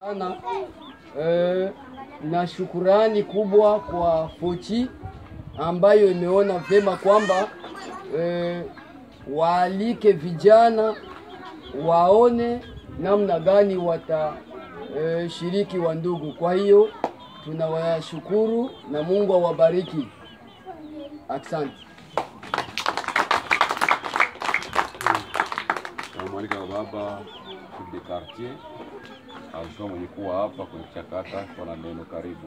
sana eh, na shukurani kubwa kwa Fochi ambayo imeona vyema kwamba eh, waalike vijana waone namna gani watashiriki wa ndugu. Kwa hiyo tunawashukuru na Mungu awabariki. Asante. Namwalika baba chef de quartier alikuwa mwenye kuwa hapa kwenye chakata kwa na neno karibu.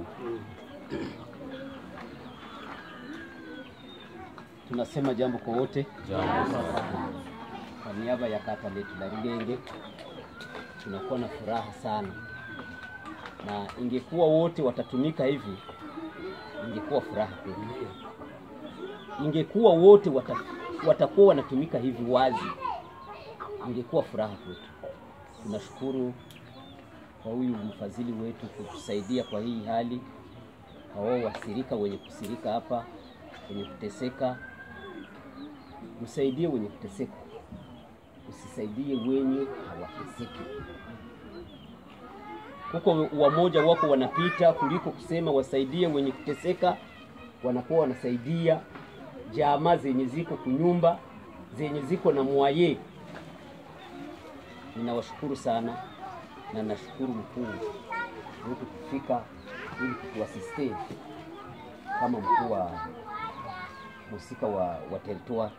Tunasema jambo kwa wote Jambo sana. kwa niaba ya kata letu la Rugenge, tunakuwa na furaha sana, na ingekuwa wote watatumika hivi, ingekuwa furaha kwetu. Ingekuwa wote wata, watakuwa wanatumika hivi wazi, ingekuwa furaha kwetu. Tunashukuru kwa huyu mfadhili wetu kutusaidia kwa hii hali, kwa wao wasirika wenye kusirika hapa, wenye kuteseka, msaidie wenye kuteseka usisaidie wenye hawateseki. Huko wamoja wako wanapita kuliko kusema wasaidie wenye kuteseka, wanakuwa wanasaidia jamaa zenye ziko kunyumba zenye ziko na mwaye. Ninawashukuru sana na nashukuru mkuu wetu kufika ili kutuasiste kama mkuu wa musika wa, wa territoire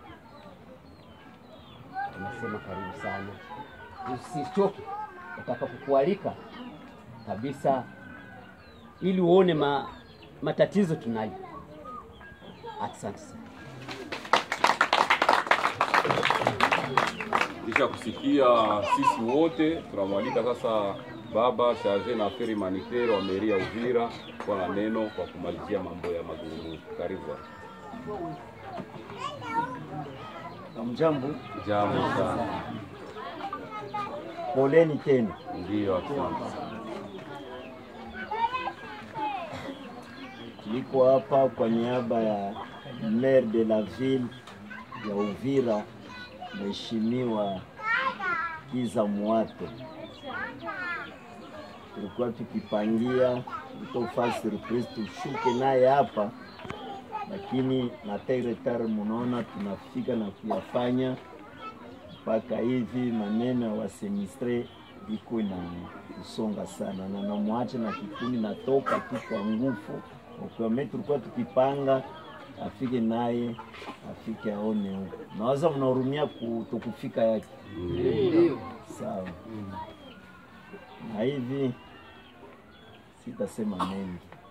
tunasema karibu sana, usichoke utakapokualika kabisa, ili uone ma, matatizo tunayo. Asante sana. Kisha kusikia sisi wote tunamwalika sasa baba charge na affaire humanitaire wa mairie ya Uvira kwa na neno kwa kumalizia mambo ya mazungumzo. Karibu. Mjambo, Jambo sana. poleni tena. Ndio, asante. Niko hapa kwa niaba ya maire de la ville ya Uvira, Mheshimiwa Kiza Mwato. Tulikuwa tukipangia tutofaa surprise tushuke naye hapa, lakini na tairetar, munaona tunafika na kuyafanya mpaka hivi maneno ya wasemistre iko na kusonga sana, na namwacha na kikundi natoka tu kwa nguvu ukiwame, tulikuwa tukipanga afike naye afike aone huko. Nawaza mnahurumia kutokufika yake, sawa. Na hivi sitasema mengi,